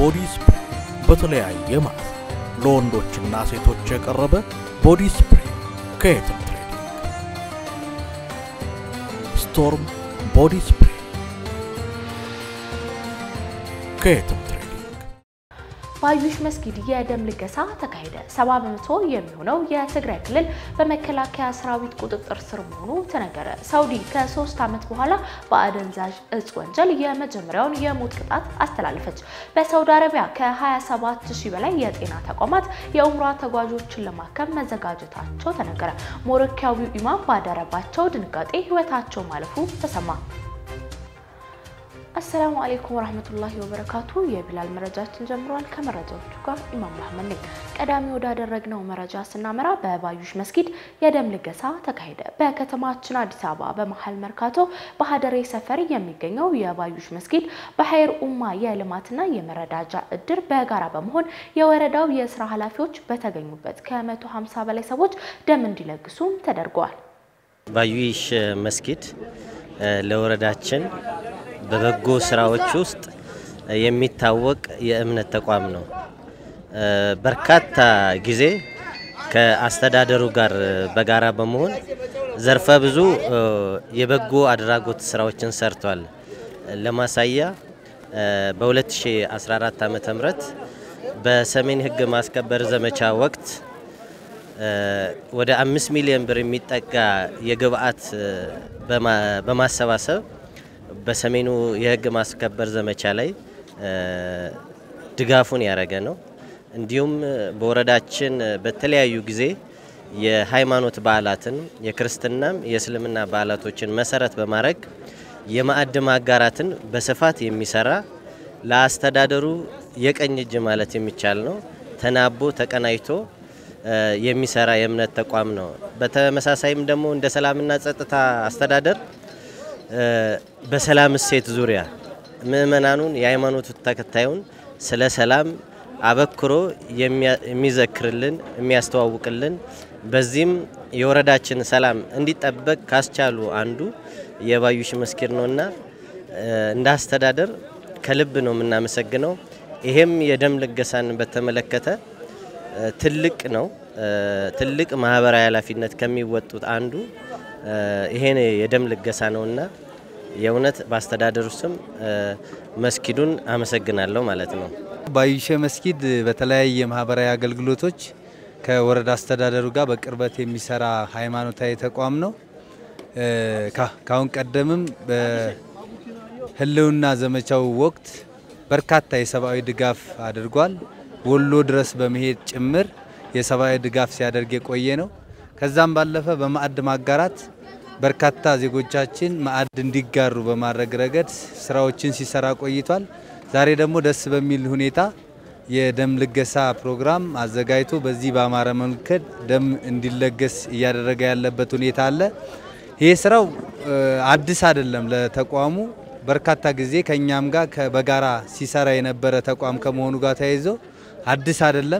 ቦዲ ስፕሬይ በተለያየ ማለት ለወንዶችና ሴቶች የቀረበ ቦዲ ስፕሬይ ከየትም ትሬዲንግ ስቶርም ቦዲ ስፕሬይ ከየትም ትሬዲንግ በአዩሽ መስጊድ የደም ልገሳ ተካሄደ። ሰባ በመቶ የሚሆነው የትግራይ ክልል በመከላከያ ሰራዊት ቁጥጥር ስር መሆኑ ተነገረ። ሳውዲ ከሶስት ዓመት በኋላ በአደንዛዥ እጽ ወንጀል የመጀመሪያውን የሞት ቅጣት አስተላለፈች። በሳውዲ አረቢያ ከ27 ሺህ በላይ የጤና ተቋማት የኡምራ ተጓዦችን ለማከም መዘጋጀታቸው ተነገረ። ሞሮኪያዊው ኢማም ባደረባቸው ድንጋጤ ህይወታቸው ማለፉ ተሰማ። አሰላሙ አሌይኩም ወራህመቱላሂ ወበረካቱ። የቢላል መረጃችን ጀምሯል። ከመረጃዎቹ ጋር ኢማም መሐመድ ነኝ። ቀዳሚ ወዳደረግነው መረጃ ስናመራ በባዩሽ መስጊድ የደም ልገሳ ተካሄደ። በከተማችን አዲስ አበባ በመሀል መርካቶ በሀደሬ ሰፈር የሚገኘው የባዩሽ መስጊድ በሀይር ኡማ የልማትና የመረዳጃ እድር በጋራ በመሆን የወረዳው የስራ ኃላፊዎች በተገኙበት ከ150 በላይ ሰዎች ደም እንዲለግሱም ተደርገዋል። ባዩሽ መስጊድ ለወረዳችን በበጎ ስራዎች ውስጥ የሚታወቅ የእምነት ተቋም ነው። በርካታ ጊዜ ከአስተዳደሩ ጋር በጋራ በመሆን ዘርፈ ብዙ የበጎ አድራጎት ስራዎችን ሰርቷል። ለማሳያ በ2014 ዓ ም በሰሜን ህግ ማስከበር ዘመቻ ወቅት ወደ አምስት ሚሊዮን ብር የሚጠጋ የግብአት በማሰባሰብ በሰሜኑ የህግ ማስከበር ዘመቻ ላይ ድጋፉን ያደረገ ነው። እንዲሁም በወረዳችን በተለያዩ ጊዜ የሃይማኖት በዓላትን የክርስትናም የእስልምና በዓላቶችን መሰረት በማድረግ የማዕድ ማጋራትን በስፋት የሚሰራ ለአስተዳደሩ የቀኝ እጅ ማለት የሚቻል ነው። ተናቦ ተቀናጅቶ የሚሰራ የእምነት ተቋም ነው። በተመሳሳይም ደግሞ እንደ ሰላምና ጸጥታ አስተዳደር በሰላም እሴት ዙሪያ ምእመናኑን የሃይማኖቱ ተከታዩን ስለ ሰላም አበክሮ የሚዘክርልን የሚያስተዋውቅልን በዚህም የወረዳችን ሰላም እንዲጠበቅ ካስቻሉ አንዱ የባዩሽ መስጊድ ነውና እንደ አስተዳደር ከልብ ነው የምናመሰግነው። ይሄም የደም ልገሳን በተመለከተ ትልቅ ነው። ትልቅ ማህበራዊ ኃላፊነት ከሚወጡት አንዱ ይሄን የደም ልገሳ ነውና የእውነት በአስተዳደሩ ስም መስጊዱን አመሰግናለሁ ማለት ነው። ባዩሽ መስጊድ በተለያየ ማህበራዊ አገልግሎቶች ከወረዳ አስተዳደሩ ጋር በቅርበት የሚሰራ ሃይማኖታዊ ተቋም ነው። ካሁን ቀደምም በህልውና ዘመቻው ወቅት በርካታ የሰብአዊ ድጋፍ አድርጓል። ወሎ ድረስ በመሄድ ጭምር የሰብአዊ ድጋፍ ሲያደርግ የቆየ ነው። ከዛም ባለፈ በማዕድ ማጋራት በርካታ ዜጎቻችን ማዕድ እንዲጋሩ በማድረግ ረገድ ስራዎችን ሲሰራ ቆይቷል። ዛሬ ደግሞ ደስ በሚል ሁኔታ የደም ልገሳ ፕሮግራም አዘጋጅቶ በዚህ በአማረ መንገድ ደም እንዲለገስ እያደረገ ያለበት ሁኔታ አለ። ይህ ስራው አዲስ አይደለም ለተቋሙ በርካታ ጊዜ ከእኛም ጋር በጋራ ሲሰራ የነበረ ተቋም ከመሆኑ ጋር ተያይዞ አዲስ አይደለም።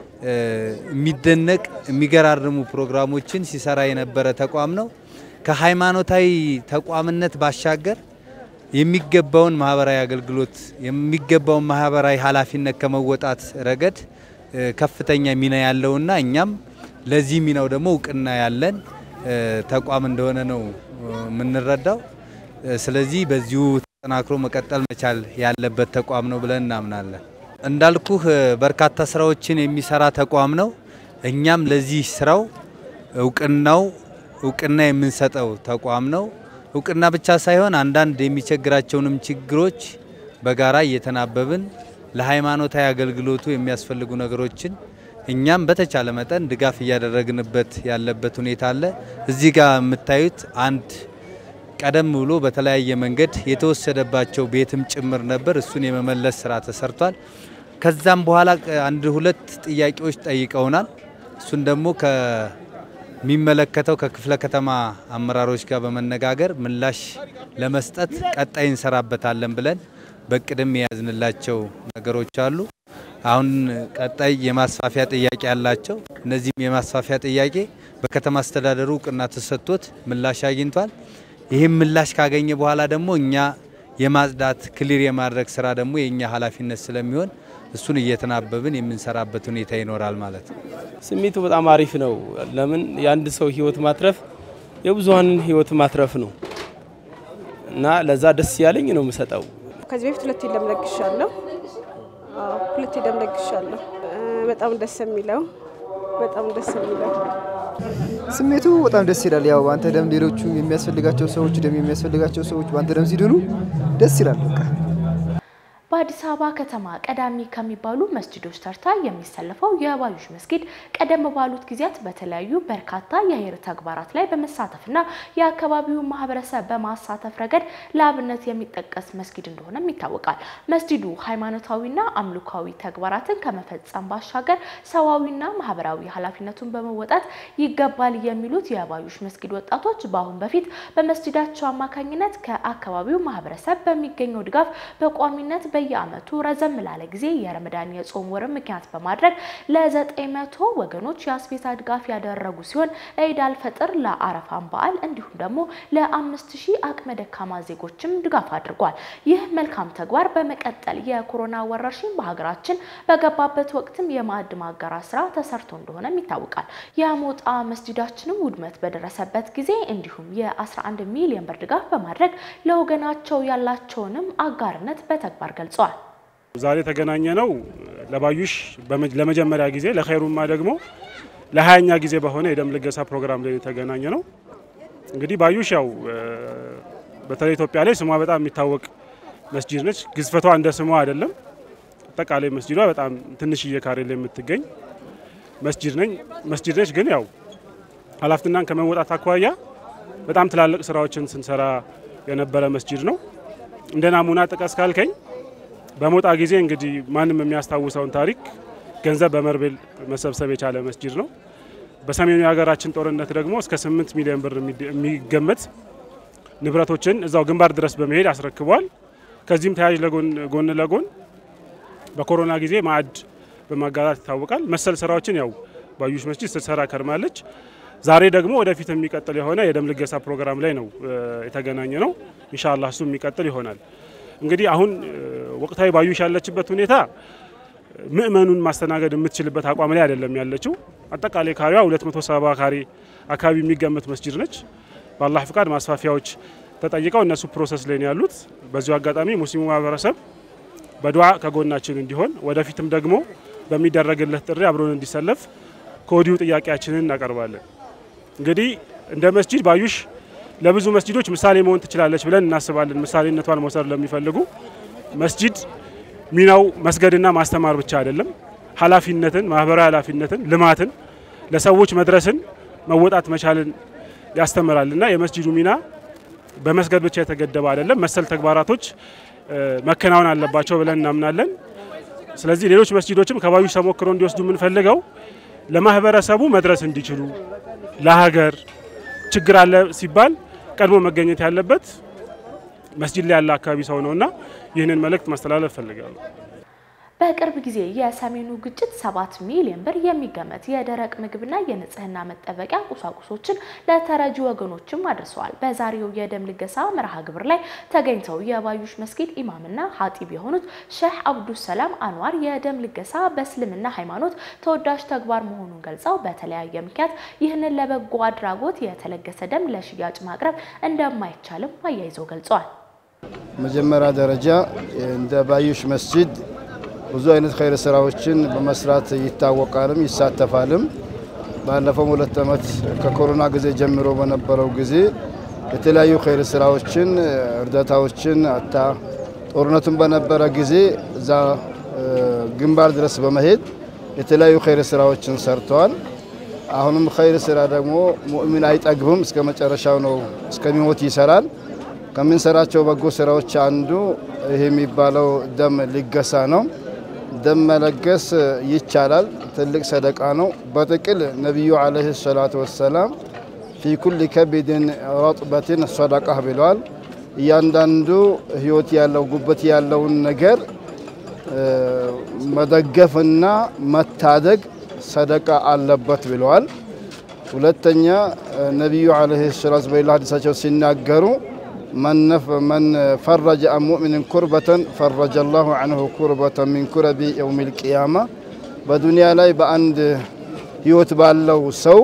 የሚደነቅ የሚገራርሙ ፕሮግራሞችን ሲሰራ የነበረ ተቋም ነው። ከሃይማኖታዊ ተቋምነት ባሻገር የሚገባውን ማህበራዊ አገልግሎት የሚገባውን ማህበራዊ ኃላፊነት ከመወጣት ረገድ ከፍተኛ ሚና ያለውና እኛም ለዚህ ሚናው ደግሞ እውቅና ያለን ተቋም እንደሆነ ነው የምንረዳው። ስለዚህ በዚሁ ተጠናክሮ መቀጠል መቻል ያለበት ተቋም ነው ብለን እናምናለን። እንዳልኩህ በርካታ ስራዎችን የሚሰራ ተቋም ነው። እኛም ለዚህ ስራው እውቅናው እውቅና የምንሰጠው ተቋም ነው። እውቅና ብቻ ሳይሆን አንዳንድ የሚቸግራቸውንም ችግሮች በጋራ እየተናበብን ለሃይማኖታዊ አገልግሎቱ የሚያስፈልጉ ነገሮችን እኛም በተቻለ መጠን ድጋፍ እያደረግንበት ያለበት ሁኔታ አለ። እዚህ ጋር የምታዩት አንድ ቀደም ብሎ በተለያየ መንገድ የተወሰደባቸው ቤትም ጭምር ነበር። እሱን የመመለስ ስራ ተሰርቷል። ከዛም በኋላ አንድ ሁለት ጥያቄዎች ጠይቀውናል። እሱን ደግሞ ከሚመለከተው ከክፍለ ከተማ አመራሮች ጋር በመነጋገር ምላሽ ለመስጠት ቀጣይ እንሰራበታለን ብለን በቅድም የያዝንላቸው ነገሮች አሉ። አሁን ቀጣይ የማስፋፊያ ጥያቄ ያላቸው እነዚህም የማስፋፊያ ጥያቄ በከተማ አስተዳደሩ እውቅና ተሰጥቶት ምላሽ አግኝቷል። ይህም ምላሽ ካገኘ በኋላ ደግሞ እኛ የማጽዳት ክሊር የማድረግ ስራ ደግሞ የእኛ ኃላፊነት ስለሚሆን እሱን እየተናበብን የምንሰራበት ሁኔታ ይኖራል ማለት ነው። ስሜቱ በጣም አሪፍ ነው። ለምን የአንድ ሰው ህይወት ማትረፍ የብዙሀንን ህይወት ማትረፍ ነው እና ለዛ ደስ ያለኝ ነው የምሰጠው። ከዚህ በፊት ሁለቴ ደም ለግሻለሁ። አዎ ሁለቴ ደም ለግሻለሁ። በጣም ደስ የሚለው በጣም ደስ የሚለው ስሜቱ በጣም ደስ ይላል። ያው በአንተ ደም ሌሎቹ የሚያስፈልጋቸው ሰዎች ደም የሚያስፈልጋቸው ሰዎች በአንተ ደም ሲድኑ ደስ ይላል። በቃ በአዲስ አበባ ከተማ ቀዳሚ ከሚባሉ መስጂዶች ተርታ የሚሰለፈው የባዩሽ መስጊድ ቀደም ባሉት ጊዜያት በተለያዩ በርካታ የኸይር ተግባራት ላይ በመሳተፍና የአካባቢውን ማህበረሰብ በማሳተፍ ረገድ ለአብነት የሚጠቀስ መስጊድ እንደሆነም ይታወቃል። መስጂዱ ሃይማኖታዊና አምልካዊ ተግባራትን ከመፈጸም ባሻገር ሰዋዊና ማህበራዊ ኃላፊነቱን በመወጣት ይገባል የሚሉት የባዩሽ መስጊድ ወጣቶች በአሁን በፊት በመስጂዳቸው አማካኝነት ከአካባቢው ማህበረሰብ በሚገኘው ድጋፍ በቋሚነት በየዓመቱ ረዘም ላለ ጊዜ የረመዳን የጾም ወርን ምክንያት በማድረግ ለዘጠኝ መቶ ወገኖች የአስቤዛ ድጋፍ ያደረጉ ሲሆን ለኢድ አልፈጥር ለአረፋን በዓል እንዲሁም ደግሞ ለአምስት ሺህ አቅመ ደካማ ዜጎችም ድጋፍ አድርጓል። ይህ መልካም ተግባር በመቀጠል የኮሮና ወረርሽኝ በሀገራችን በገባበት ወቅትም የማዕድ ማጋራት ስራ ተሰርቶ እንደሆነም ይታወቃል። የሞጣ መስጂዳችንም ውድመት በደረሰበት ጊዜ እንዲሁም የ11 ሚሊዮን ብር ድጋፍ በማድረግ ለወገናቸው ያላቸውንም አጋርነት በተግባር ገልጸዋል። ዛሬ የተገናኘ ነው ለባዩሽ ለመጀመሪያ ጊዜ ለኸይሩማ ደግሞ ለሀያኛ ጊዜ በሆነ የደም ልገሳ ፕሮግራም ላይ የተገናኘ ነው። እንግዲህ ባዩሽ ያው በተለይ ኢትዮጵያ ላይ ስሟ በጣም የሚታወቅ መስጂድ ነች። ግዝፈቷ እንደ ስሟ አይደለም። አጠቃላይ መስጂዷ በጣም ትንሽዬ ካሬ ላይ የምትገኝ መስጂድ ነኝ መስጂድ ነች። ግን ያው ኃላፊነቷን ከመወጣት አኳያ በጣም ትላልቅ ስራዎችን ስንሰራ የነበረ መስጂድ ነው። እንደ ናሙና ጥቀስ ካልከኝ በሞጣ ጊዜ እንግዲህ ማንም የሚያስታውሰውን ታሪክ ገንዘብ በመርቤል መሰብሰብ የቻለ መስጂድ ነው። በሰሜኑ የሀገራችን ጦርነት ደግሞ እስከ 8 ሚሊዮን ብር የሚገመት ንብረቶችን እዛው ግንባር ድረስ በመሄድ አስረክቧል። ከዚህም ተያያዥ ጎን ለጎን በኮሮና ጊዜ ማዕድ በማጋራት ይታወቃል። መሰል ስራዎችን ያው ባዩሽ መስጂድ ስትሰራ ከርማለች። ዛሬ ደግሞ ወደፊት የሚቀጥል የሆነ የደም ልገሳ ፕሮግራም ላይ ነው የተገናኘ ነው። ኢንሻአላህ እሱ የሚቀጥል ይሆናል። እንግዲህ አሁን ወቅታዊ ባዩሽ ያለችበት ሁኔታ ምእመኑን ማስተናገድ የምትችልበት አቋም ላይ አይደለም ያለችው። አጠቃላይ ካሬዋ 270 ካሬ አካባቢ የሚገመት መስጂድ ነች። በአላህ ፍቃድ ማስፋፊያዎች ተጠይቀው እነሱ ፕሮሰስ ላይ ነው ያሉት። በዚሁ አጋጣሚ ሙስሊሙ ማህበረሰብ በዱዓ ከጎናችን እንዲሆን ወደፊትም ደግሞ በሚደረግለት ጥሪ አብሮን እንዲሰለፍ ከወዲሁ ጥያቄያችንን እናቀርባለን። እንግዲህ እንደ መስጂድ ባዩሽ ለብዙ መስጂዶች ምሳሌ መሆን ትችላለች ብለን እናስባለን። ምሳሌነቷን መውሰድ ለሚፈልጉ መስጂድ ሚናው መስገድና ማስተማር ብቻ አይደለም። ኃላፊነትን፣ ማህበራዊ ኃላፊነትን፣ ልማትን፣ ለሰዎች መድረስን መወጣት መቻልን ያስተምራል እና የመስጂዱ ሚና በመስገድ ብቻ የተገደበ አይደለም። መሰል ተግባራቶች መከናወን አለባቸው ብለን እናምናለን። ስለዚህ ሌሎች መስጂዶችም ከባዩሽ ተሞክሮ እንዲወስዱ የምንፈልገው ለማህበረሰቡ መድረስ እንዲችሉ ለሀገር ችግር አለ ሲባል ቀድሞ መገኘት ያለበት መስጂድ ላይ ያለ አካባቢ ሰው ነውና ይህንን መልእክት ማስተላለፍ ፈልጋለሁ። በቅርብ ጊዜ የሰሜኑ ግጭት ሰባት ሚሊዮን ብር የሚገመት የደረቅ ምግብና የንጽህና መጠበቂያ ቁሳቁሶችን ለተረጂ ወገኖችም አድርሰዋል። በዛሬው የደም ልገሳ መርሃ ግብር ላይ ተገኝተው የባዩሽ መስጊድ ኢማምና ሀጢብ የሆኑት ሼህ አብዱሰላም አንዋር የደም ልገሳ በእስልምና ሃይማኖት ተወዳጅ ተግባር መሆኑን ገልጸው በተለያየ ምክንያት ይህንን ለበጎ አድራጎት የተለገሰ ደም ለሽያጭ ማቅረብ እንደማይቻልም አያይዘው ገልጸዋል። መጀመሪያ ደረጃ እንደ ባዩሽ መስጂድ ብዙ አይነት ኸይር ስራዎችን በመስራት ይታወቃልም ይሳተፋልም። ባለፈው ሁለት ዓመት ከኮሮና ጊዜ ጀምሮ በነበረው ጊዜ የተለያዩ ኸይር ስራዎችን እርዳታዎችን አታ ጦርነቱን በነበረ ጊዜ እዛ ግንባር ድረስ በመሄድ የተለያዩ ኸይር ስራዎችን ሰርተዋል። አሁንም ኸይር ስራ ደግሞ ሙእሚን አይጠግብም፣ እስከ መጨረሻው ነው እስከሚሞት ይሰራል። ከምንሰራቸው በጎ ስራዎች አንዱ ይሄ የሚባለው ደም ልገሳ ነው። ደም መለገስ ይቻላል። ትልቅ ሰደቃ ነው። በጥቅል ነቢዩ ዓለይሂ ሰላቱ ወሰላም ፊ ኩል ከቢድን ረጥበትን ሰደቃ ብለዋል። እያንዳንዱ ህይወት ያለው ጉበት ያለውን ነገር መደገፍና መታደግ ሰደቃ አለበት ብለዋል። ሁለተኛ ነቢዩ ዓለይሂ ሰላቱ በሌላ ሀዲሳቸው ሲናገሩ መን ፈረጀ አን ሙእሚንን ኩርበተን ፈረጀ ላሁ አንሁ ኩርበተን ሚን ኩረቢ የውም ልቅያማ በዱንያ ላይ በአንድ ህይወት ባለው ሰው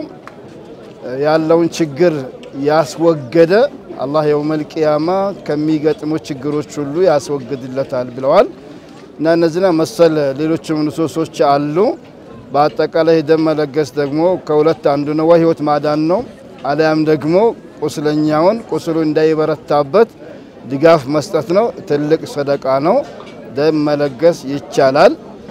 ያለውን ችግር ያስወገደ አላህ የውመል ቂያማ ከሚገጥሙ ችግሮች ሁሉ ያስወግድለታል ብለዋል። እና እነዚህና መሰል ሌሎችም ንሶሶች አሉ። በአጠቃላይ ደም መለገስ ደግሞ ከሁለት አንዱ ነው፣ ወይ ህይወት ማዳን ነው፣ አሊያም ደግሞ ቁስለኛውን ቁስሉ እንዳይበረታበት ድጋፍ መስጠት ነው። ትልቅ ሰደቃ ነው። ደም መለገስ ይቻላል።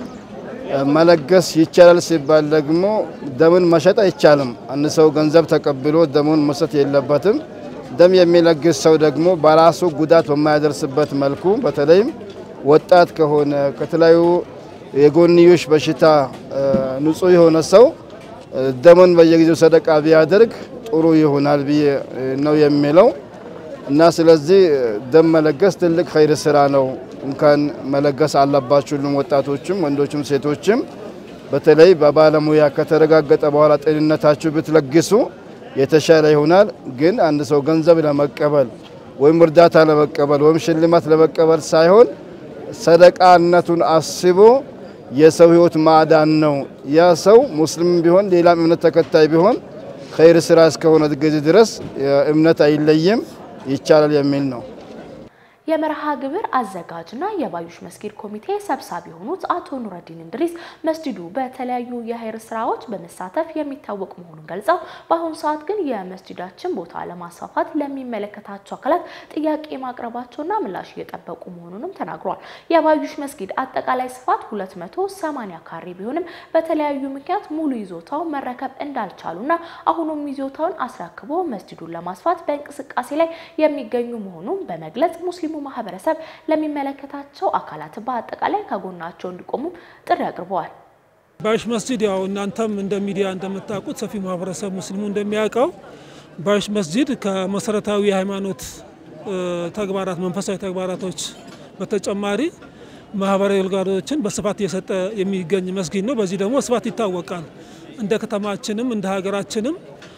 መለገስ ይቻላል ሲባል ደግሞ ደምን መሸጥ አይቻልም። አንድ ሰው ገንዘብ ተቀብሎ ደሙን መስጠት የለበትም። ደም የሚለግስ ሰው ደግሞ በራሱ ጉዳት በማያደርስበት መልኩ በተለይም ወጣት ከሆነ ከተለያዩ የጎንዮሽ በሽታ ንጹህ የሆነ ሰው ደምን በየጊዜው ሰደቃ ቢያደርግ ጥሩ ይሆናል ብዬ ነው የሚለው እና ስለዚህ ደም መለገስ ትልቅ ኸይር ስራ ነው። እንኳን መለገስ አለባችሁ ሁሉም ወጣቶችም፣ ወንዶችም፣ ሴቶችም በተለይ በባለሙያ ከተረጋገጠ በኋላ ጤንነታችሁ ብትለግሱ የተሻለ ይሆናል። ግን አንድ ሰው ገንዘብ ለመቀበል ወይም እርዳታ ለመቀበል ወይም ሽልማት ለመቀበል ሳይሆን ሰደቃነቱን አስቦ የሰው ህይወት ማዳን ነው። ያ ሰው ሙስሊም ቢሆን ሌላም እምነት ተከታይ ቢሆን ኸይር ስራ እስከሆነ ጊዜ ድረስ እምነት አይለይም፣ ይቻላል የሚል ነው። የመርሃ ግብር አዘጋጅና የባዩሽ መስጊድ ኮሚቴ ሰብሳቢ የሆኑት አቶ ኑረዲን እንድሪስ መስጂዱ በተለያዩ የኸይር ስራዎች በመሳተፍ የሚታወቅ መሆኑን ገልጸው በአሁኑ ሰዓት ግን የመስጂዳችን ቦታ ለማስፋፋት ለሚመለከታቸው አካላት ጥያቄ ማቅረባቸውና ምላሽ እየጠበቁ መሆኑንም ተናግሯል። የባዩሽ መስጊድ አጠቃላይ ስፋት 280 ካሬ ቢሆንም በተለያዩ ምክንያት ሙሉ ይዞታው መረከብ እንዳልቻሉና አሁኑም ይዞታውን አስረክቦ መስጂዱን ለማስፋት በእንቅስቃሴ ላይ የሚገኙ መሆኑን በመግለጽ ሙስሊሙ ማህበረሰብ ለሚመለከታቸው አካላት በአጠቃላይ ከጎናቸው እንዲቆሙ ጥሪ አቅርበዋል። ባዩሽ መስጂድ ያው እናንተም እንደ ሚዲያ እንደምታውቁት ሰፊ ማህበረሰብ ሙስሊሙ እንደሚያውቀው ባዩሽ መስጂድ ከመሰረታዊ የሃይማኖት ተግባራት መንፈሳዊ ተግባራቶች በተጨማሪ ማህበራዊ አገልግሎቶችን በስፋት እየሰጠ የሚገኝ መስጊድ ነው። በዚህ ደግሞ ስፋት ይታወቃል። እንደ ከተማችንም እንደ ሀገራችንም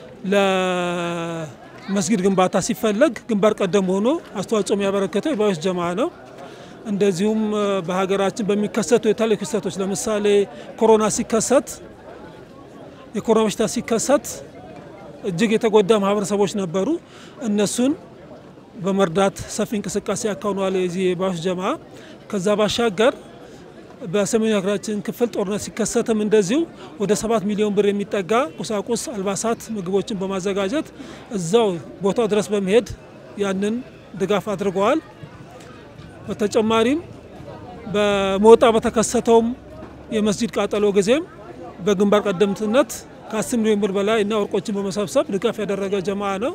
ለመስጊድ ግንባታ ሲፈለግ ግንባር ቀደም ሆኖ አስተዋጽኦ የሚያበረከተው የባዩሽ ጀማ ነው። እንደዚሁም በሀገራችን በሚከሰቱ የተለያዩ ክስተቶች ለምሳሌ ኮሮና ሲከሰት የኮሮና በሽታ ሲከሰት እጅግ የተጎዳ ማህበረሰቦች ነበሩ። እነሱን በመርዳት ሰፊ እንቅስቃሴ ያካውነዋል የዚህ የባዩሽ ጀማ። ከዛ ባሻገር በሰሜኑ ሀገራችን ክፍል ጦርነት ሲከሰትም እንደዚሁ ወደ ሰባት ሚሊዮን ብር የሚጠጋ ቁሳቁስ፣ አልባሳት፣ ምግቦችን በማዘጋጀት እዛው ቦታው ድረስ በመሄድ ያንን ድጋፍ አድርገዋል። በተጨማሪም በሞጣ በተከሰተውም የመስጂድ ቃጠሎ ጊዜም በግንባር ቀደምትነት ከ10 ሚሊዮን ብር በላይ እና ወርቆችን በመሰብሰብ ድጋፍ ያደረገ ጀማ ነው።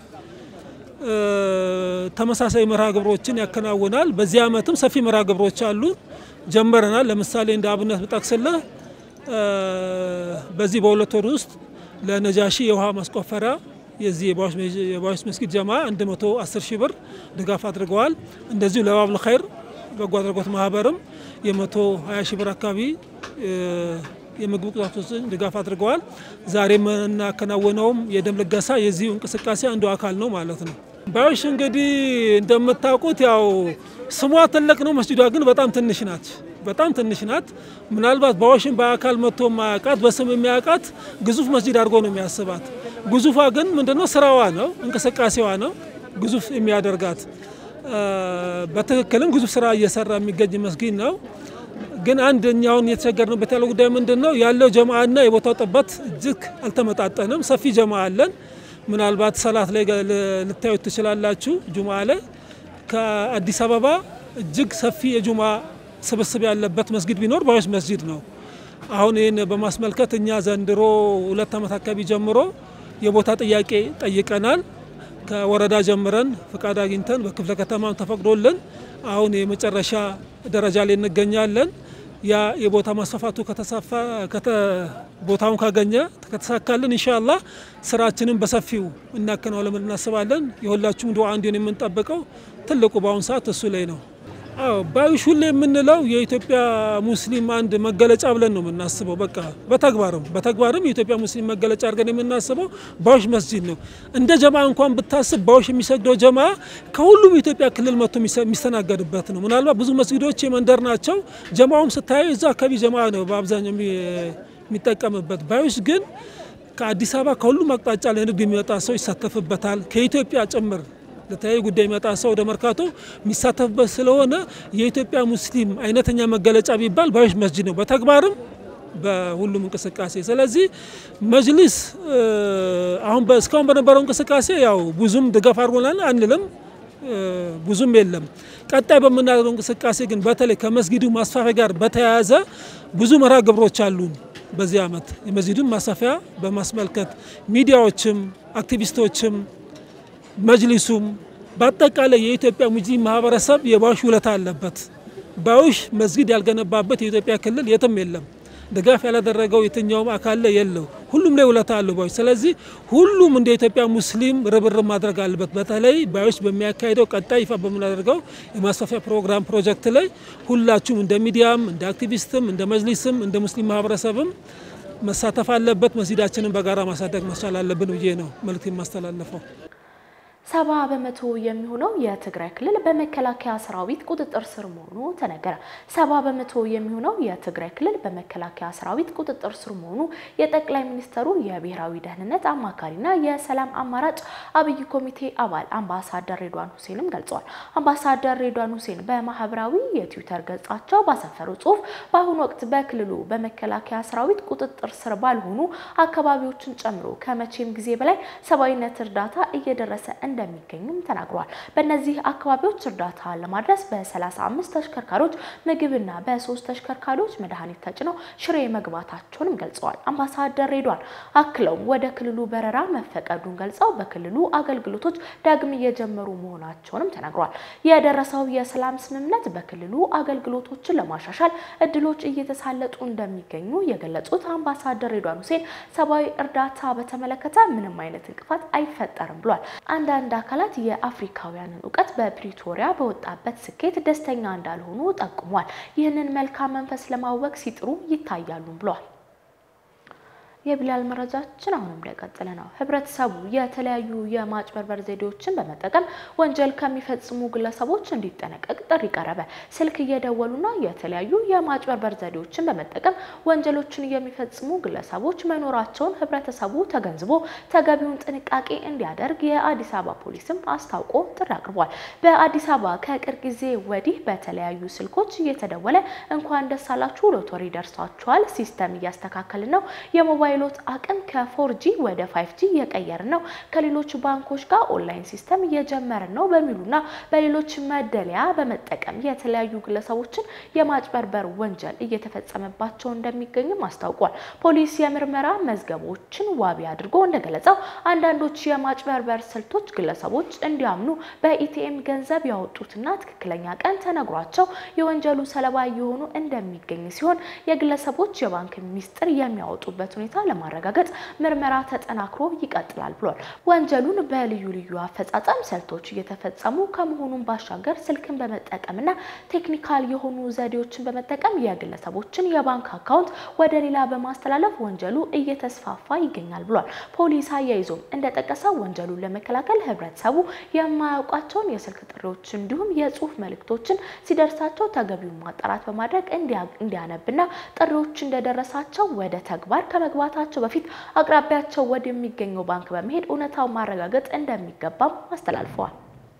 ተመሳሳይ መርሃ ግብሮችን ያከናውናል። በዚህ ዓመትም ሰፊ መርሃ ግብሮች አሉ ጀመረናል። ለምሳሌ እንደ አብነት ብጠቅስልህ በዚህ በሁለት ወር ውስጥ ለነጃሺ የውሃ ማስቆፈሪያ የዚህ የባዩሽ መስጊድ ጀማ 110 ሺህ ብር ድጋፍ አድርገዋል። እንደዚሁ ለባብል ኸይር በጎ አድራጎት ማህበርም የ120 ሺህ ብር አካባቢ የምግብ ቁሳቁሶችን ድጋፍ አድርገዋል። ዛሬ የምናከናውነውም የደም ልገሳ የዚሁ እንቅስቃሴ አንዱ አካል ነው ማለት ነው። ባዩሽ እንግዲህ እንደምታውቁት ያው ስሟ ትልቅ ነው፣ መስጂዷ ግን በጣም ትንሽ ናት። በጣም ትንሽ ናት። ምናልባት ባዩሽን በአካል መጥቶ ማያውቃት በስም የሚያውቃት ግዙፍ መስጂድ አድርጎ ነው የሚያስባት። ግዙፏ ግን ምንድነው ስራዋ ነው እንቅስቃሴዋ ነው ግዙፍ የሚያደርጋት። በትክክልም ግዙፍ ስራ እየሰራ የሚገኝ መስጊድ ነው። ግን አንደኛውን የተቸገርንበት ያለው ጉዳይ ምንድን ነው ያለው ጀማአና የቦታው ጥበት እጅግ አልተመጣጠንም። ሰፊ ጀማ አለን። ምናልባት ሰላት ላይ ልታዩት ትችላላችሁ። ጁማ ላይ ከአዲስ አበባ እጅግ ሰፊ የጁማ ስብስብ ያለበት መስጊድ ቢኖር ባዩሽ መስጂድ ነው። አሁን ይህን በማስመልከት እኛ ዘንድሮ ሁለት ዓመት አካባቢ ጀምሮ የቦታ ጥያቄ ጠይቀናል። ከወረዳ ጀምረን ፍቃድ አግኝተን በክፍለ ከተማም ተፈቅዶልን አሁን የመጨረሻ ደረጃ ላይ እንገኛለን። ያ የቦታ ማስፋፋቱ ቦታውን ካገኘ ከተሳካልን ኢንሻአላህ ስራችንን በሰፊው እናከናውለን እናስባለን። የሁላችሁም ዱዓ እንዲሆን የምንጠብቀው ትልቁ በአሁኑ ሰዓት እሱ ላይ ነው። አዎ ባዩሽ ሁሌ የምንለው የኢትዮጵያ ሙስሊም አንድ መገለጫ ብለን ነው የምናስበው። በቃ በተግባርም በተግባርም የኢትዮጵያ ሙስሊም መገለጫ አድርገን የምናስበው ባዩሽ መስጂድ ነው። እንደ ጀማ እንኳን ብታስብ ባዩሽ የሚሰግደው ጀማ ከሁሉም የኢትዮጵያ ክልል መጥቶ የሚስተናገድበት ነው። ምናልባት ብዙ መስጊዶች የመንደር ናቸው። ጀማውም ስታየው እዛ አካባቢ ጀማ ነው በአብዛኛው የሚጠቀምበት። ባዩሽ ግን ከአዲስ አበባ ከሁሉም አቅጣጫ ለንግድ የሚመጣ ሰው ይሳተፍበታል። ከኢትዮጵያ ጭምር ለተለያዩ ጉዳይ የሚመጣ ሰው ወደ መርካቶ የሚሳተፍበት ስለሆነ የኢትዮጵያ ሙስሊም አይነተኛ መገለጫ ቢባል ባዩሽ መስጂድ ነው፣ በተግባርም በሁሉም እንቅስቃሴ። ስለዚህ መጅሊስ አሁን እስካሁን በነበረው እንቅስቃሴ ያው ብዙም ድጋፍ አድርጎናል አንልም፣ ብዙም የለም። ቀጣይ በምናደርገው እንቅስቃሴ ግን በተለይ ከመስጊዱ ማስፋፊያ ጋር በተያያዘ ብዙ መርሃ ግብሮች አሉን። በዚህ ዓመት የመስጂዱን ማስፋፊያ በማስመልከት ሚዲያዎችም አክቲቪስቶችም መጅሊሱም በአጠቃላይ የኢትዮጵያ ሙስሊም ማህበረሰብ የባዩሽ ውለታ አለበት። ባዩሽ መስጊድ ያልገነባበት የኢትዮጵያ ክልል የትም የለም። ድጋፍ ያላደረገው የትኛውም አካል ላይ የለው። ሁሉም ላይ ውለታ አለው ባዩሽ። ስለዚህ ሁሉም እንደ ኢትዮጵያ ሙስሊም ርብርብ ማድረግ አለበት። በተለይ ባዩሽ በሚያካሄደው ቀጣይ ይፋ በምናደርገው የማስፋፊያ ፕሮግራም ፕሮጀክት ላይ ሁላችሁም እንደ ሚዲያም እንደ አክቲቪስትም እንደ መጅሊስም እንደ ሙስሊም ማህበረሰብም መሳተፍ አለበት። መስጊዳችንን በጋራ ማሳደግ መቻል አለብን ብዬ ነው መልእክት የማስተላለፈው። ሰባ በመቶ የሚሆነው የትግራይ ክልል በመከላከያ ሰራዊት ቁጥጥር ስር መሆኑ ተነገረ። ሰባ በመቶ የሚሆነው የትግራይ ክልል በመከላከያ ሰራዊት ቁጥጥር ስር መሆኑ የጠቅላይ ሚኒስተሩ የብሔራዊ ደህንነት አማካሪና የሰላም አማራጭ አብይ ኮሚቴ አባል አምባሳደር ሬድዋን ሁሴንም ገልጸዋል። አምባሳደር ሬድዋን ሁሴን በማህበራዊ የትዊተር ገጻቸው ባሰፈሩ ጽሁፍ በአሁኑ ወቅት በክልሉ በመከላከያ ሰራዊት ቁጥጥር ስር ባልሆኑ አካባቢዎችን ጨምሮ ከመቼም ጊዜ በላይ ሰብአዊነት እርዳታ እየደረሰ እንደሚገኙም ተናግረዋል። በእነዚህ አካባቢዎች እርዳታ ለማድረስ በ35 ተሽከርካሪዎች ምግብና በሶስት ተሽከርካሪዎች መድኃኒት ተጭነው ሽሬ መግባታቸውንም ገልጸዋል። አምባሳደር ሬድዋን አክለውም ወደ ክልሉ በረራ መፈቀዱን ገልጸው በክልሉ አገልግሎቶች ዳግም እየጀመሩ መሆናቸውንም ተናግረዋል። የደረሰው የሰላም ስምምነት በክልሉ አገልግሎቶችን ለማሻሻል እድሎች እየተሳለጡ እንደሚገኙ የገለጹት አምባሳደር ሬድዋን ሁሴን ሰብአዊ እርዳታ በተመለከተ ምንም አይነት እንቅፋት አይፈጠርም ብሏል። አንዳንድ አካላት የአፍሪካውያንን እውቀት በፕሪቶሪያ በወጣበት ስኬት ደስተኛ እንዳልሆኑ ጠቁሟል። ይህንን መልካም መንፈስ ለማወቅ ሲጥሩ ይታያሉ ብሏል። የቢላል መረጃችን አሁንም እንደቀጠለ ነው። ህብረተሰቡ የተለያዩ የማጭበርበር ዘዴዎችን በመጠቀም ወንጀል ከሚፈጽሙ ግለሰቦች እንዲጠነቀቅ ጥሪ ቀረበ። ስልክ እየደወሉና የተለያዩ የማጭበርበር ዘዴዎችን በመጠቀም ወንጀሎችን የሚፈጽሙ ግለሰቦች መኖራቸውን ህብረተሰቡ ተገንዝቦ ተገቢውን ጥንቃቄ እንዲያደርግ የአዲስ አበባ ፖሊስም አስታውቆ ጥሪ አቅርቧል። በአዲስ አበባ ከቅርብ ጊዜ ወዲህ በተለያዩ ስልኮች እየተደወለ እንኳን ደስ አላችሁ ሎተሪ ደርሷችኋል፣ ሲስተም እያስተካከልን ነው የሞባይል ፓይሎት አቅም ከፎርጂ ወደ ፋይቭ ጂ እየቀየርን ነው፣ ከሌሎች ባንኮች ጋር ኦንላይን ሲስተም እየጀመርን ነው በሚሉና በሌሎች መደለያ በመጠቀም የተለያዩ ግለሰቦችን የማጭበርበር ወንጀል እየተፈጸመባቸው እንደሚገኝም አስታውቋል። ፖሊስ የምርመራ መዝገቦችን ዋቢ አድርጎ እንደገለጸው አንዳንዶች የማጭበርበር ስልቶች ግለሰቦች እንዲያምኑ በኢቲኤም ገንዘብ ያወጡትና ትክክለኛ ቀን ተነግሯቸው የወንጀሉ ሰለባ እየሆኑ እንደሚገኝ ሲሆን የግለሰቦች የባንክ ሚስጥር የሚያወጡበት ሁኔታ ለማረጋገጥ ምርመራ ተጠናክሮ ይቀጥላል ብሏል። ወንጀሉን በልዩ ልዩ አፈጻጸም ስልቶች እየተፈጸሙ ከመሆኑን ባሻገር ስልክን በመጠቀምና ቴክኒካል የሆኑ ዘዴዎችን በመጠቀም የግለሰቦችን የባንክ አካውንት ወደ ሌላ በማስተላለፍ ወንጀሉ እየተስፋፋ ይገኛል ብሏል። ፖሊስ አያይዞም እንደጠቀሰው ወንጀሉን ለመከላከል ህብረተሰቡ የማያውቃቸውን የስልክ ጥሪዎች እንዲሁም የጽሁፍ መልእክቶችን ሲደርሳቸው ተገቢውን ማጣራት በማድረግ እንዲያነብና ጥሪዎች እንደደረሳቸው ወደ ተግባር ከመግባት ታቸው በፊት አቅራቢያቸው ወደሚገኘው ባንክ በመሄድ እውነታውን ማረጋገጥ እንደሚገባም አስተላልፈዋል።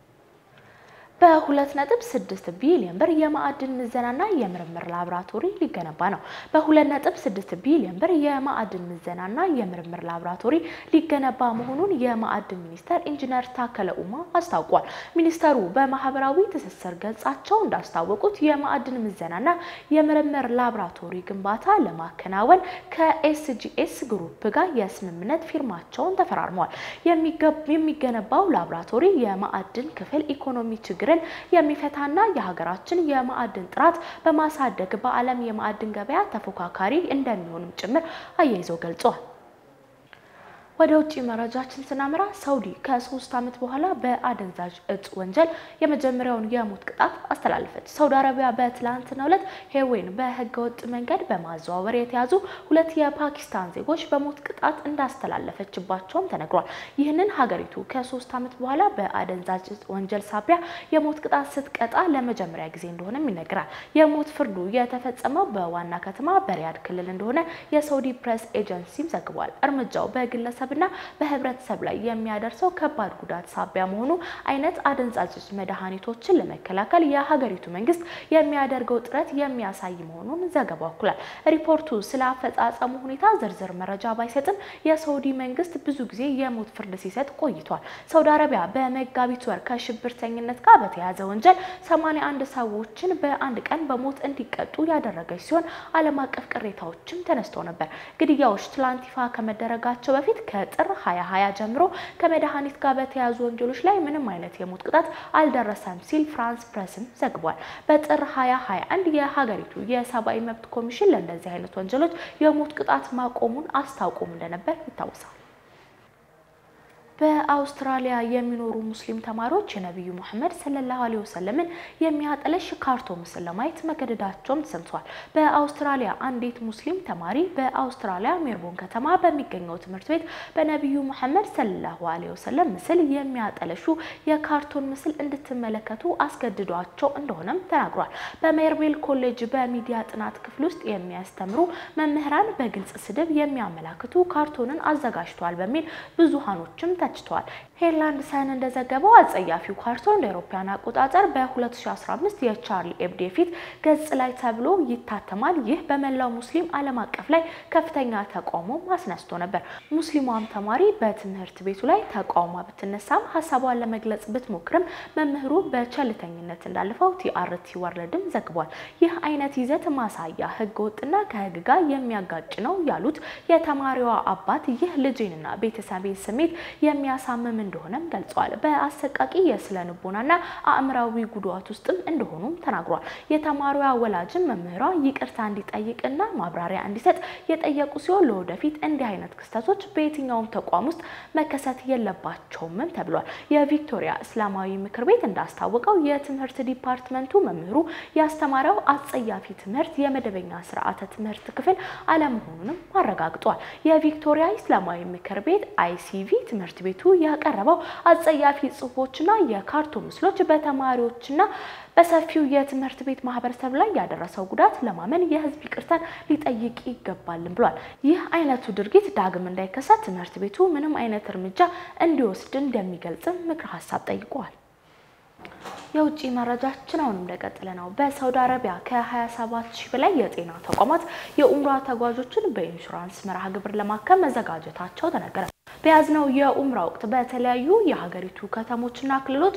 በሁለት ነጥብ ስድስት ቢሊዮን ብር የማዕድን ምዘናና የምርምር ላቦራቶሪ ሊገነባ ነው። በሁለት ነጥብ ስድስት ቢሊዮን ብር የማዕድን ምዘናና የምርምር ላቦራቶሪ ሊገነባ መሆኑን የማዕድን ሚኒስተር ኢንጂነር ታከለ ኡማ አስታውቋል። ሚኒስተሩ በማህበራዊ ትስስር ገጻቸው እንዳስታወቁት የማዕድን ምዘናና የምርምር ላቦራቶሪ ግንባታ ለማከናወን ከኤስጂኤስ ግሩፕ ጋር የስምምነት ፊርማቸውን ተፈራርመዋል። የሚገነባው ላቦራቶሪ የማዕድን ክፍል ኢኮኖሚ ችግር የሚፈታና የሀገራችን የማዕድን ጥራት በማሳደግ በዓለም የማዕድን ገበያ ተፎካካሪ እንደሚሆንም ጭምር አያይዘው ገልጸዋል። ወደ ውጭ መረጃችን ስናመራ ሳውዲ ከሶስት ዓመት በኋላ በአደንዛዥ እጽ ወንጀል የመጀመሪያውን የሞት ቅጣት አስተላለፈች። ሳውዲ አረቢያ በትላንትናው ዕለት ሄሮይን በህገወጥ መንገድ በማዘዋወር የተያዙ ሁለት የፓኪስታን ዜጎች በሞት ቅጣት እንዳስተላለፈችባቸውም ተነግሯል። ይህንን ሀገሪቱ ከሶስት ዓመት በኋላ በአደንዛዥ እጽ ወንጀል ሳቢያ የሞት ቅጣት ስትቀጣ ለመጀመሪያ ጊዜ እንደሆነም ይነገራል። የሞት ፍርዱ የተፈጸመው በዋና ከተማ በሪያድ ክልል እንደሆነ የሳውዲ ፕሬስ ኤጀንሲም ዘግቧል። እርምጃው በግለሰብ ና በህብረተሰብ ላይ የሚያደርሰው ከባድ ጉዳት ሳቢያ መሆኑ አይነት አደንዛዥ መድኃኒቶችን ለመከላከል የሀገሪቱ መንግስት የሚያደርገው ጥረት የሚያሳይ መሆኑን ዘገባው አክሏል። ሪፖርቱ ስለ አፈጻጸሙ ሁኔታ ዝርዝር መረጃ ባይሰጥም የሳውዲ መንግስት ብዙ ጊዜ የሞት ፍርድ ሲሰጥ ቆይቷል። ሳውዲ አረቢያ በመጋቢት ወር ከሽብርተኝነት ጋር በተያያዘ ወንጀል 81 ሰዎችን በአንድ ቀን በሞት እንዲቀጡ ያደረገች ሲሆን ዓለም አቀፍ ቅሬታዎችም ተነስተው ነበር። ግድያዎች ትላንት ይፋ ከመደረጋቸው በፊት ከጥር 2020 ጀምሮ ከመድኃኒት ጋር በተያያዙ ወንጀሎች ላይ ምንም አይነት የሞት ቅጣት አልደረሰም ሲል ፍራንስ ፕሬስም ዘግቧል። በጥር 2021 የሀገሪቱ የሰብአዊ መብት ኮሚሽን ለእንደዚህ አይነት ወንጀሎች የሞት ቅጣት ማቆሙን አስታውቆም እንደነበር ይታወሳል። በአውስትራሊያ የሚኖሩ ሙስሊም ተማሪዎች የነቢዩ ሙሐመድ ሰለላሁ ዐለይሂ ወሰለምን የሚያጠለሽ ካርቶን ምስል ለማየት መገደዳቸውም ተሰምቷል። በአውስትራሊያ አንዲት ሙስሊም ተማሪ በአውስትራሊያ ሜልቦርን ከተማ በሚገኘው ትምህርት ቤት በነቢዩ ሙሐመድ ሰለላሁ ዐለይሂ ወሰለም ምስል የሚያጠለሹ የካርቶን ምስል እንድትመለከቱ አስገድዷቸው እንደሆነም ተናግሯል። በሜርቤል ኮሌጅ በሚዲያ ጥናት ክፍል ውስጥ የሚያስተምሩ መምህራን በግልጽ ስድብ የሚያመላክቱ ካርቶንን አዘጋጅተዋል በሚል ብዙሃኖችም ተችተዋል። ሄርላንድ ሰን እንደዘገበው አጸያፊው ካርቶን እንደ አውሮፓውያን አቆጣጠር በ2015 የቻርሊ ኤብዶ ፊት ገጽ ላይ ተብሎ ይታተማል። ይህ በመላው ሙስሊም ዓለም አቀፍ ላይ ከፍተኛ ተቃውሞ አስነስቶ ነበር። ሙስሊሟም ተማሪ በትምህርት ቤቱ ላይ ተቃውማ ብትነሳም ሀሳቧን ለመግለጽ ብትሞክርም መምህሩ በቸልተኝነት እንዳለፈው ቲአርቲ ወርልድም ዘግቧል። ይህ አይነት ይዘት ማሳያ ህገ ወጥና ከህግ ጋር የሚያጋጭ ነው ያሉት የተማሪዋ አባት ይህ ልጄንና ቤተሰቤን ስሜት የሚያሳምም እንደሆነም ገልጸዋል። በአሰቃቂ የስነ ልቦናና አእምራዊ ጉዳት ውስጥም እንደሆኑም ተናግሯል። የተማሪዋ ወላጅም መምህሯ ይቅርታ እንዲጠይቅና ማብራሪያ እንዲሰጥ የጠየቁ ሲሆን ለወደፊት እንዲህ አይነት ክስተቶች በየትኛውም ተቋም ውስጥ መከሰት የለባቸውምም ተብሏል። የቪክቶሪያ እስላማዊ ምክር ቤት እንዳስታወቀው የትምህርት ዲፓርትመንቱ መምህሩ ያስተማረው አጸያፊ ትምህርት የመደበኛ ስርዓተ ትምህርት ክፍል አለመሆኑንም አረጋግጧል። የቪክቶሪያ እስላማዊ ምክር ቤት አይሲቪ ትምህርት ቤቱ ያቀረበው አጸያፊ ጽሁፎችና የካርቶን ምስሎች በተማሪዎችና በሰፊው የትምህርት ቤት ማህበረሰብ ላይ ያደረሰው ጉዳት ለማመን የህዝብ ይቅርታን ሊጠይቅ ይገባልም ብሏል። ይህ አይነቱ ድርጊት ዳግም እንዳይከሰት ትምህርት ቤቱ ምንም አይነት እርምጃ እንዲወስድ እንደሚገልጽም ምክር ሀሳብ ጠይቀዋል። የውጭ መረጃችን አሁንም እንደቀጠለ ነው። በሳውዲ አረቢያ ከ27 ሺህ በላይ የጤና ተቋማት የኡምራ ተጓዦችን በኢንሹራንስ መርሃ ግብር ለማከም መዘጋጀታቸው ተነገረ። በያዝነው የኡምራ ወቅት በተለያዩ የሀገሪቱ ከተሞችና ክልሎች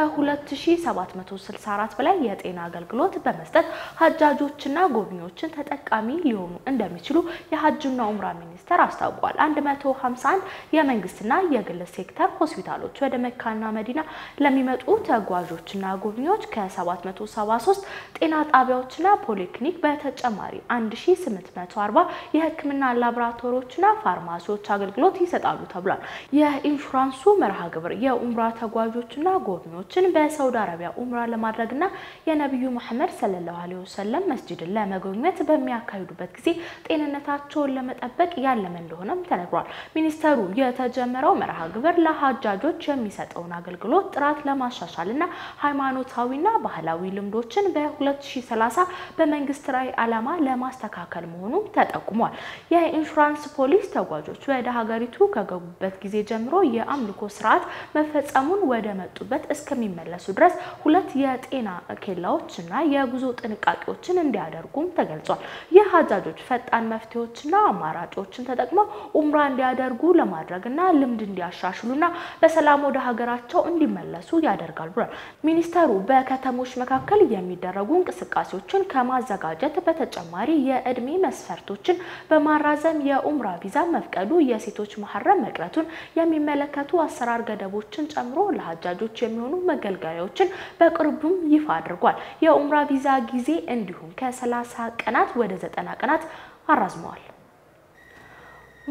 ከ2764 በላይ የጤና አገልግሎት በመስጠት ሀጃጆችና ጎብኚዎችን ተጠቃሚ ሊሆኑ እንደሚችሉ የሀጅና ኡምራ ሚኒስቴር አስታውቋል። 151 የመንግስትና የግል ሴክተር ሆስፒታሎች ወደ መካና መዲና ለሚመጡ ተጓዦችና ጎብኚዎች ከ773 ጤና ጣቢያዎችና ፖሊክሊኒክ በተጨማሪ 1840 የሕክምና ላቦራቶሪዎችና ፋርማሲዎች አገልግሎት ይሰጣሉ ተብሏል። የኢንሹራንሱ መርሃ ግብር የኡምራ ተጓዦችና ጎብኚዎችን በሳውዲ አረቢያ ኡምራ ለማድረግና የነቢዩ መሐመድ ሰለላሁ ዐለይሂ ወሰለም መስጂድን ለመጎብኘት በሚያካሂዱበት ጊዜ ጤንነታቸውን ለመጠበቅ ያለመ እንደሆነም ተነግሯል። ሚኒስተሩ የተጀመረው መርሃ ግብር ለሀጃጆች የሚሰጠውን አገልግሎት ጥራት ለማሻሻልና ሃይማኖታዊና ባህላዊ ልምዶችን በ2030 በመንግስት ራዕይ ዓላማ ለማስተካከል መሆኑ ተጠቁሟል። የኢንሹራንስ ፖሊስ ተጓዦች ወደ ሀገሪቱ ከገቡበት ጊዜ ጀምሮ የአምልኮ ስርዓት መፈጸሙን ወደ መጡበት እስከሚመለሱ ድረስ ሁለት የጤና ኬላዎችና የጉዞ ጥንቃቄዎችን እንዲያደርጉም ተገልጿል። ይህ ሀጃጆች ፈጣን መፍትሄዎችና አማራጮችን ተጠቅመው ኡምራ እንዲያደርጉ ለማድረግና ልምድ እንዲያሻሽሉና በሰላም ወደ ሀገራቸው እንዲመለሱ ያደርጋል ብሏል። ሚኒስተሩ በከተሞች መካከል የሚደረጉ እንቅስቃሴዎችን ከማዘጋጀት በተጨማሪ የእድሜ መስፈርቶችን በማራዘም የኡምራ ቪዛ መፍቀዱ የሴቶች መሐረም መቅረቱን የሚመለከቱ አሰራር ገደቦችን ጨምሮ ለሀጃጆች የሚሆኑ መገልገያዎችን በቅርቡም ይፋ አድርጓል። የኡምራ ቪዛ ጊዜ እንዲሁም ከ30 ቀናት ወደ 90 ቀናት አራዝመዋል።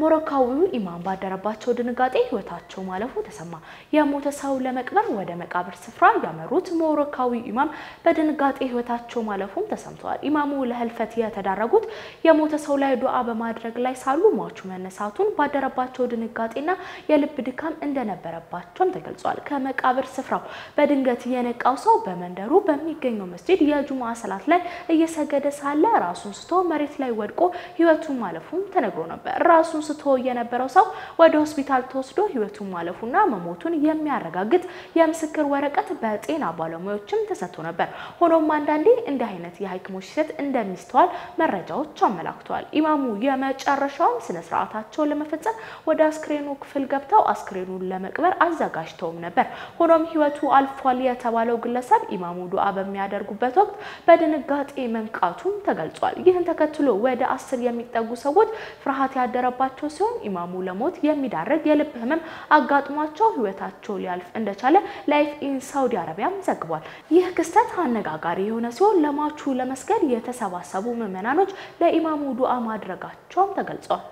ሞሮካዊው ኢማም ባደረባቸው ድንጋጤ ህይወታቸው ማለፉ ተሰማ። የሞተ ሰው ለመቅበር ወደ መቃብር ስፍራ ያመሩት ሞሮካዊ ኢማም በድንጋጤ ህይወታቸው ማለፉም ተሰምተዋል። ኢማሙ ለህልፈት የተዳረጉት የሞተ ሰው ላይ ዱዓ በማድረግ ላይ ሳሉ ሟቹ መነሳቱን ባደረባቸው ድንጋጤና የልብ ድካም እንደነበረባቸውም ተገልጿል። ከመቃብር ስፍራው በድንገት የነቃው ሰው በመንደሩ በሚገኘው መስጂድ የጁሙዓ ሰላት ላይ እየሰገደ ሳለ ራሱን ስቶ መሬት ላይ ወድቆ ህይወቱ ማለፉም ተነግሮ ነበር። ራሱን ስቶ የነበረው ሰው ወደ ሆስፒታል ተወስዶ ህይወቱን ማለፉና መሞቱን የሚያረጋግጥ የምስክር ወረቀት በጤና ባለሙያዎችም ተሰጥቶ ነበር። ሆኖም አንዳንዴ እንዲህ አይነት የሐኪሞች ስህተት እንደሚስተዋል መረጃዎች አመላክተዋል። ኢማሙ የመጨረሻውን ስነ ስርዓታቸውን ለመፈጸም ወደ አስክሬኑ ክፍል ገብተው አስክሬኑን ለመቅበር አዘጋጅተውም ነበር። ሆኖም ህይወቱ አልፏል የተባለው ግለሰብ ኢማሙ ዱዓ በሚያደርጉበት ወቅት በድንጋጤ መንቃቱም ተገልጿል። ይህን ተከትሎ ወደ አስር የሚጠጉ ሰዎች ፍርሃት ያደረባቸው ሲሆን ኢማሙ ለሞት የሚዳርግ የልብ ህመም አጋጥሟቸው ህይወታቸው ሊያልፍ እንደቻለ ላይፍ ኢን ሳውዲ አረቢያም ዘግቧል። ይህ ክስተት አነጋጋሪ የሆነ ሲሆን ለሟቹ ለመስገድ የተሰባሰቡ ምዕመናኖች ለኢማሙ ዱዓ ማድረጋቸውም ተገልጿል።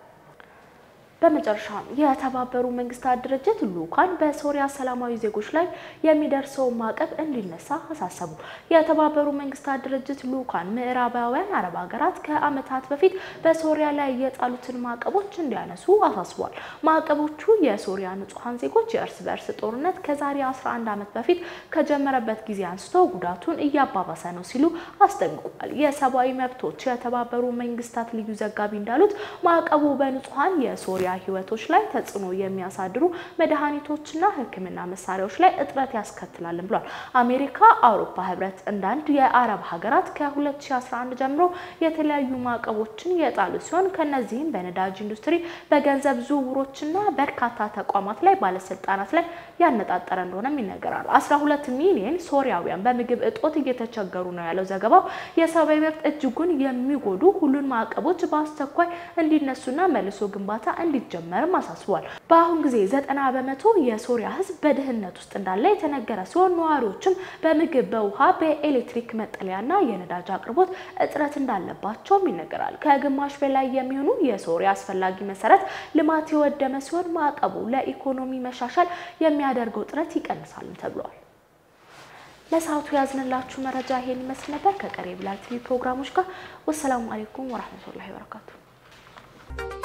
በመጨረሻም የተባበሩ መንግስታት ድርጅት ልኡካን በሶሪያ ሰላማዊ ዜጎች ላይ የሚደርሰውን ማዕቀብ እንዲነሳ አሳሰቡ። የተባበሩ መንግስታት ድርጅት ልኡካን ምዕራባውያን አረብ ሀገራት ከዓመታት በፊት በሶሪያ ላይ የጣሉትን ማዕቀቦች እንዲያነሱ አሳስቧል። ማዕቀቦቹ የሶሪያ ንጹሐን ዜጎች የእርስ በእርስ ጦርነት ከዛሬ 11 ዓመት በፊት ከጀመረበት ጊዜ አንስቶ ጉዳቱን እያባባሰ ነው ሲሉ አስጠንቅቋል። የሰብአዊ መብቶች የተባበሩ መንግስታት ልዩ ዘጋቢ እንዳሉት ማዕቀቡ በንጹሐን የሶሪያ ህይወቶች ላይ ተጽዕኖ የሚያሳድሩ መድኃኒቶችና ሕክምና መሳሪያዎች ላይ እጥረት ያስከትላልን ብሏል። አሜሪካ፣ አውሮፓ ህብረት እንዳንድ የአረብ ሀገራት ከ2011 ጀምሮ የተለያዩ ማዕቀቦችን የጣሉ ሲሆን ከነዚህም በነዳጅ ኢንዱስትሪ፣ በገንዘብ ዝውውሮችና በርካታ ተቋማት ላይ ባለስልጣናት ላይ ያነጣጠረ እንደሆነም ይነገራል። 12 ሚሊዮን ሶሪያውያን በምግብ እጦት እየተቸገሩ ነው ያለው ዘገባው የሰብአዊ መብት እጅጉን የሚጎዱ ሁሉን ማዕቀቦች በአስቸኳይ እንዲነሱና መልሶ ግንባታ እንዲጀመርም አሳስቧል። በአሁን ጊዜ ዘጠና በመቶ የሶሪያ ህዝብ በድህነት ውስጥ እንዳለ የተነገረ ሲሆን ነዋሪዎችም በምግብ፣ በውሃ፣ በኤሌክትሪክ መጠለያና የነዳጅ አቅርቦት እጥረት እንዳለባቸውም ይነገራል። ከግማሽ በላይ የሚሆኑ የሶሪያ አስፈላጊ መሰረት ልማት የወደመ ሲሆን ማዕቀቡ ለኢኮኖሚ መሻሻል የሚያደርገው ጥረት ይቀንሳልም ተብሏል። ለሰዓቱ ያዝንላችሁ መረጃ ይሄን ይመስል ነበር። ከቀሪ ብላል ቲቪ ፕሮግራሞች ጋር ወሰላሙ አሌይኩም ወራህመቱላሂ ወበረካቱ።